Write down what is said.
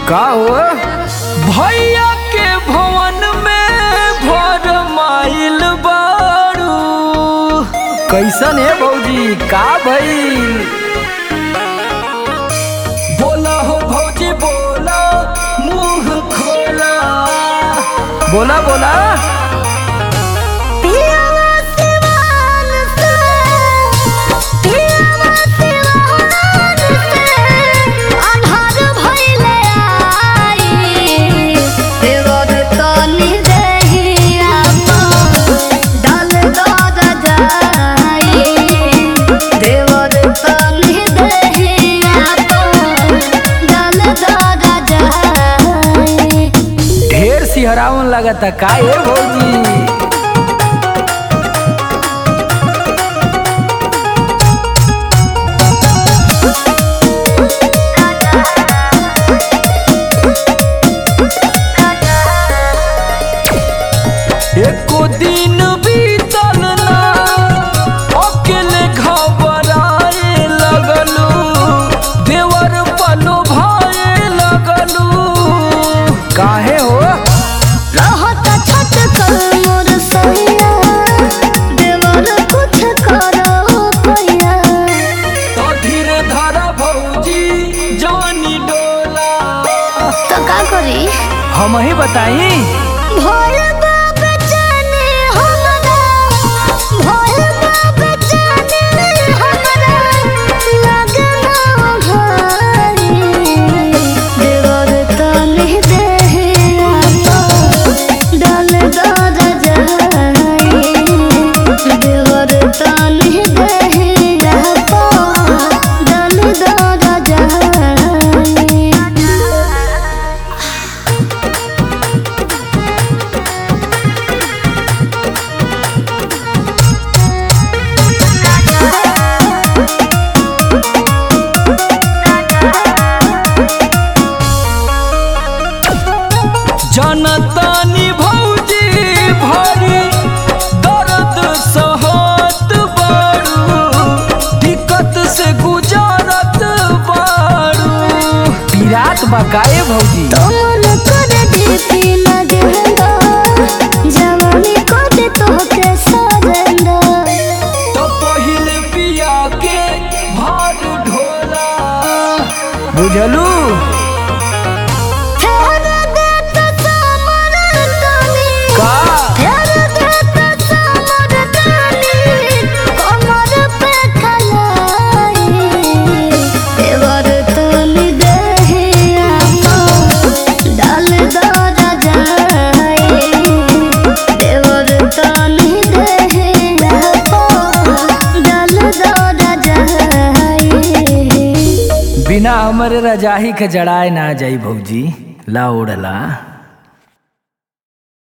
का हो भैया के भवन में भर माइल बारू कैसन है भौजी का भइल बोला हो भौजी बोला मुंह खोला बोला बोला पियावा सिवान से पियावा सिवान से अन्हार भइले आई देवर तनी देहिया डाल दद जाई देवर तनी देहिया डाल दद जाई ढेर सिहरावन लगता का है भौजी एको दिन बीतल ना अकेले घबराए लगलू देवर पलो भाए लगलू काहे हो रहत छत कर मोर सैया देवर कुछ करो पैया तो धीरे धारा भौजी जानी डोला तो का करी हम ही बताई भोल बाप जाने हमरा भोल बाप जाने हमरा लगना भारी देवर तनी देहिया डाल दद जाई देवर तनी देहिया डाल दद जाई जनतानी भौजी भरी दर्द सहत बारू दिक्कत से गुजारत बारू पीरात बकाए भौजी तोर कर दीपी लगेंदा जवानी कर तोहके सजेंदा तो पहिले पिया के भार ढोला बुझलू फेर देत समर तनी का फेर देत समर तनी कमर पे खलाई देवर तनी देहिया डाल दर जाई देवर तनी देहिया डाल दर जाई बिना हमरे रजाही के जड़ाए ना जाई भौजी ला ओढ़ला